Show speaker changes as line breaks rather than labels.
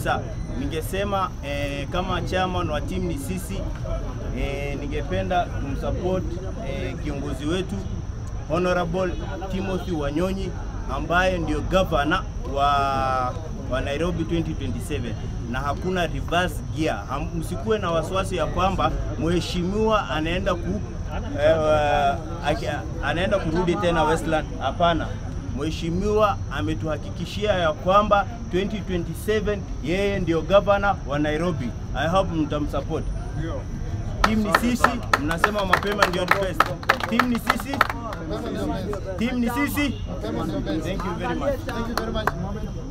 kabisa. Ningesema eh, kama chairman wa timu ni sisi eh, ningependa kumsupport eh, kiongozi wetu Honorable Timothy Wanyonyi ambaye ndio governor wa, wa Nairobi 2027 na hakuna reverse gear. Ham- Msikuwe na wasiwasi ya kwamba mheshimiwa anaenda ku eh, uh, aki- anaenda kurudi tena Westland. Hapana, mheshimiwa ametuhakikishia ya kwamba 2027 yeye ndio governor wa Nairobi. I hope mtamsupport. Team ni sisi, mnasema mapema ndio the best. Team ni sisi, team ni sisi. Thank you very much.
Thank you very much.